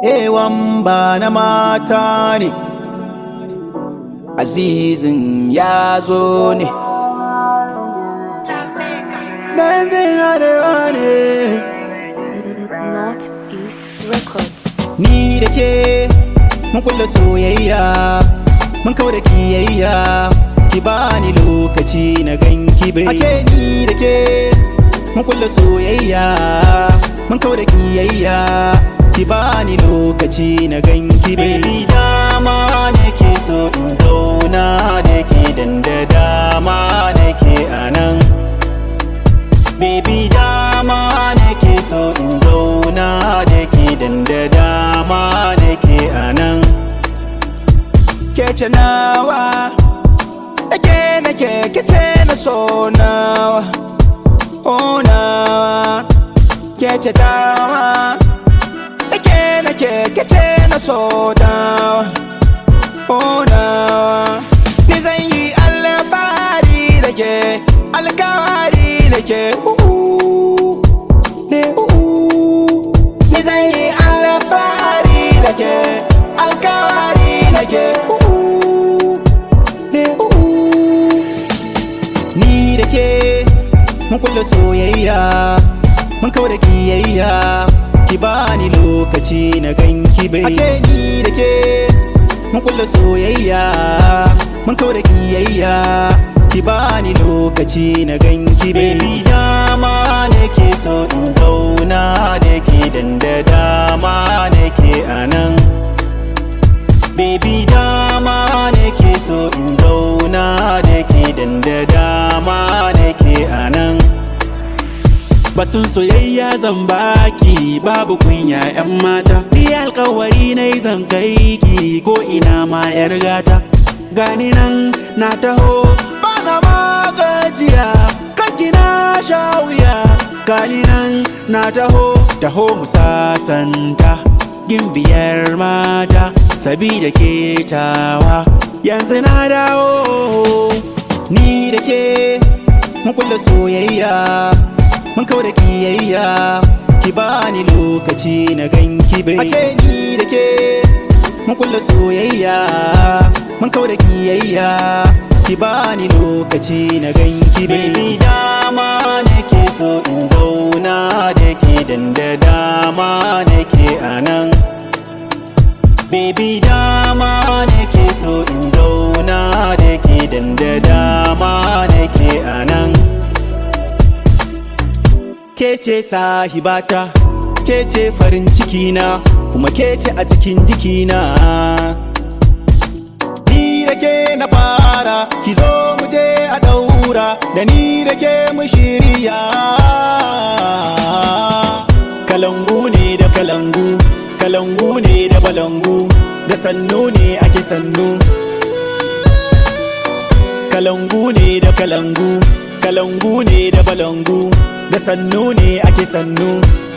ewan ba na mata ne azizin ya zo ne Dancing arewa ne Northeast Records. Ni da ke mun kulla soyayya mun kawo da kiyayya ki bani lokaci na ganki bai a ce ni da ke mun kulla soyayya mun kawo da kiyayya ki bani lokaci na ganki bai dama nake so in zauna da ke dan da dama nake anan Baby dama nake so in zauna da ke dan da dama nake anan Kece nawa Ake nake kece na so nawa Oh nawa Kece tawa Ake nake kece na so nawa Oh nawa Ni zan yi alfahari da ke alkawari da ke ne Ni zan yi alfahari da ke alkawari da ke ne Ni da ke mun kulla soyayya mun kawo da kiyayya ki bani lokaci na ganki bai a ce ni da ke mun kulla soyayya mun kawo da kiyayya ki bani lokaci na ganki bai dama nake so in zauna da ke dan da dama nake anan Baby dama nake so in zauna da ke dan da dama nake anan Batun soyayya zan baki babu kunya 'yan mata Ni alkawari na zan kai ki ko ina ma 'yar gata Gani nan na taho bana magajiya kanki na sha wuya Gani nan na taho taho mu sasanta Gimbiyar mata sabida ke tawa Yanzu na dawo Ni da ke mun kulla soyayya mun kawo da kiyayya ki bani lokaci na ganki bai a ce ni da ke mun kulla soyayya mun kawo da kiyayya ki bani lokaci na ganki bai dama nake so in zauna da ke dan da dama nake anan Baby dama nake so in zauna da ke dan da dama nake anan Ke ce sahibata, ke ce farin cikina, kuma ke ce a cikin jikina. Ni da ke na fara, ki zo mu je a daura, da ni da ke mu shirya. Kalangu ne da kalangu, kalangu ne da balangu, da sannu ne ake sannu. Kalangu ne da kalangu, kalangu ne da balangu, da sannu ne ake sannu.